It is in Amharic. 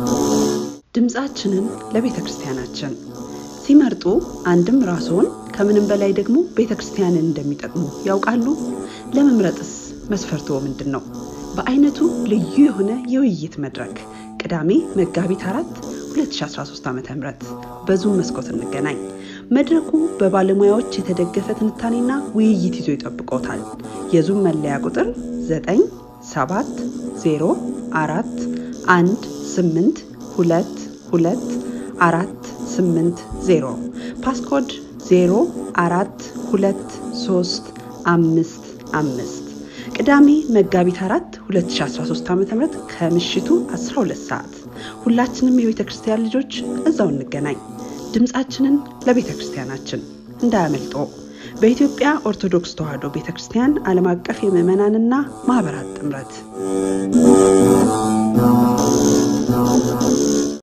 ድምፃችንን ለቤተ ክርስቲያናችን ሲመርጡ አንድም ራስዎን ከምንም በላይ ደግሞ ቤተ ክርስቲያንን እንደሚጠቅሙ ያውቃሉ? ለመምረጥስ መስፈርትዎ ምንድን ነው? በአይነቱ ልዩ የሆነ የውይይት መድረክ ቅዳሜ መጋቢት አራት 2013 ዓ ም በዙም መስኮት እንገናኝ። መድረኩ በባለሙያዎች የተደገፈ ትንታኔና ውይይት ይዞ ይጠብቆታል። የዙም መለያ ቁጥር 97041822480 ፓስኮድ 042355 ቅዳሜ መጋቢት 4 2013 ዓ ም ከምሽቱ 12 ሰዓት ሁላችንም የቤተ ክርስቲያን ልጆች እዛው እንገናኝ። ድምፃችንን ለቤተ ክርስቲያናችን እንዳያመልጦ። በኢትዮጵያ ኦርቶዶክስ ተዋሕዶ ቤተ ክርስቲያን ዓለም አቀፍ የምዕመናንና ማኅበራት ጥምረት